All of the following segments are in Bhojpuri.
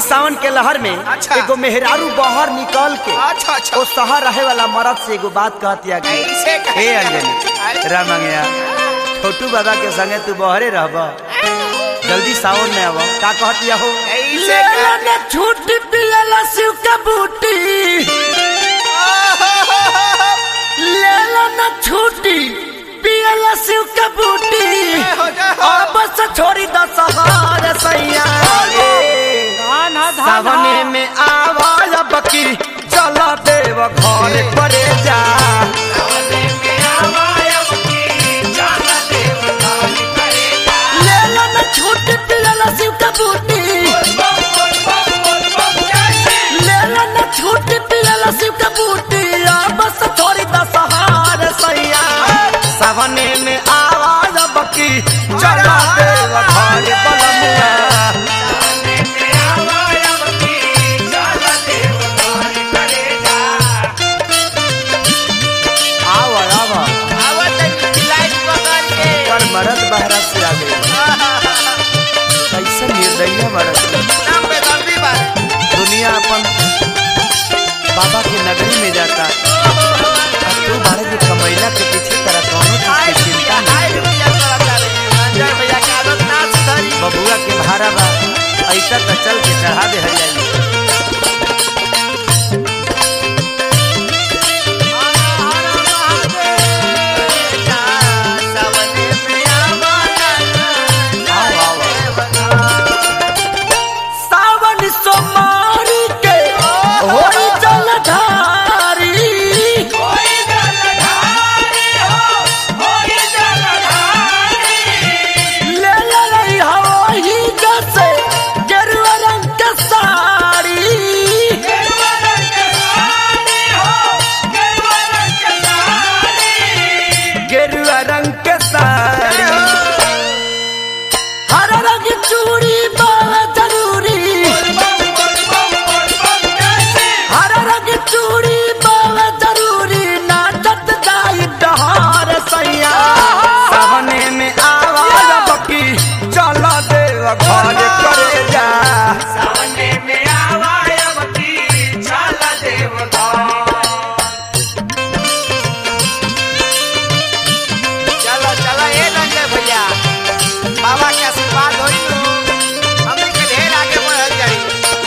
सावन के लहर में अच्छा। एगो मेहरारू बहर निकल के अच्छा अच्छा ओ शहर रहे वाला मर्द से एगो बात कहतिया कि कैसे कहे? हे अंजनी अरे। रामंगया छोटू बाबा के संगे तू बहरे रहब जल्दी सावन में आव का कहतिया हो कैसे कहे? छूट पियला शिव का बूटी लेला न छूटी पियला शिव का बूटी हो जा हो। अब से छोड़ी दस हार सैया सावने में आवाज बकी चला देव घर परे जा लेला न छूटी पियला शिव का बूटी लेला न छूटी पियला शिव का बूटी अब से छोड़ी दस हार सैया सावने में आवाज बकी चला देव घर बलमुआ आवा आवा आवत है लाइट पकड़ के पर मरद बहरा से आ गई कैसे निर्दयी मरद नाम पे दर्दी बारे दुनिया अपन बाबा के नगरी में जाता और तू बारे जो कमैला के पीछे तेरा कौनो चीज की चिंता नहीं संजय भैया के आदत ना सुधरी बबुआ के भारा बा ऐसा तो चल के चढ़ा दे हरियाली आओ आओ सावन सोमारी के होई जलधारी ले ले रही हवाई जैसे गेरुआ रंग के साड़ी गेरुआ रंग के साड़ी हर रंग चूड़ी बाला जरूरी हर रंग चूड़ी बाला जरूरी नाचत जाई डहार सैया सावने में आवाज बकी चला देव घर करे जा चलो चलो ए रंजय भैया बाबा के आशीर्वाद होई तो हमनी के ढेर आगे बढ़ल जाई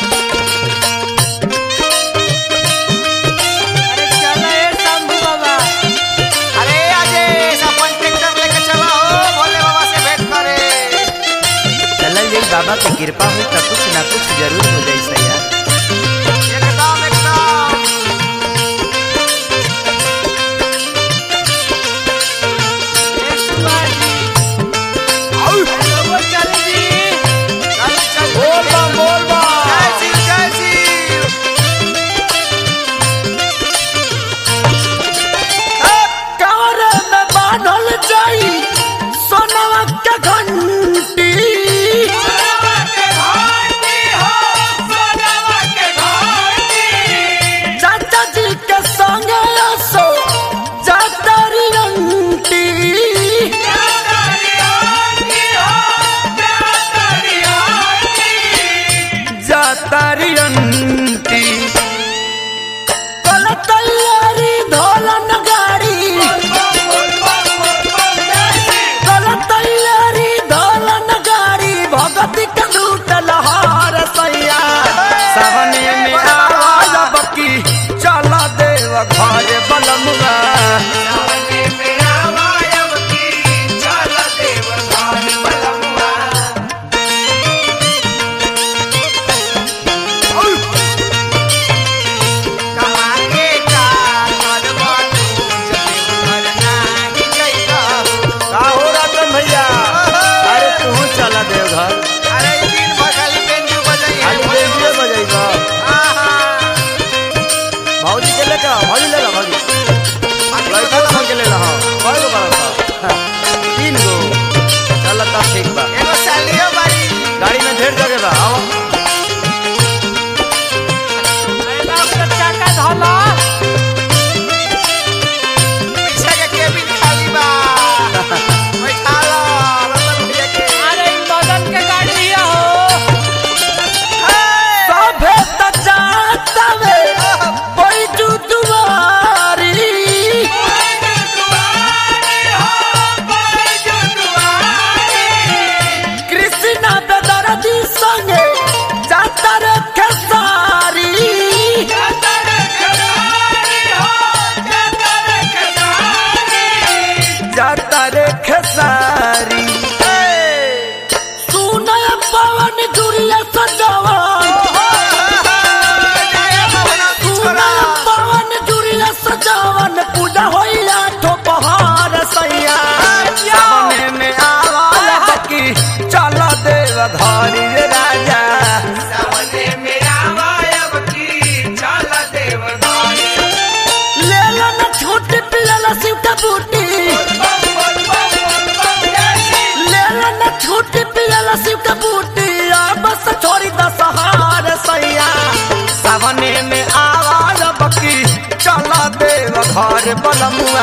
अरे आजे अपन ट्रैक्टर लेके चला हो भोले बाबा से भेंट करे चलल जाई बाबा के कृपा हुई तो कुछ ना कुछ जरूर हो जाई सैया एकदम एकदम चल चल बोल बा बोल बा जय शिव जय शिव कमरे में बांधल जाई सोनवा के घंटी चाचा जी के संगे असो जातरी अंटी जातरी अंटी कल तैयारी धोलन गाड़ी कल तैयारी धोलन गाड़ी भगती के लूट लहार सैया सावने में आवाज बकी चला देव घर बलमुआ कमांगे का करवा तू जब घर नाही गइला का हो रतन भैया अरे तू चला देव घर अरे ई दिन भर खाली पेन रे बलमुआ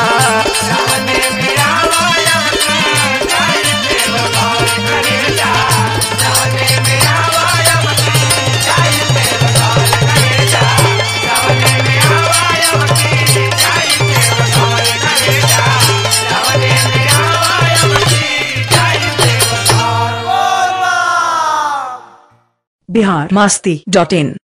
बिहार मस्ती डॉट इन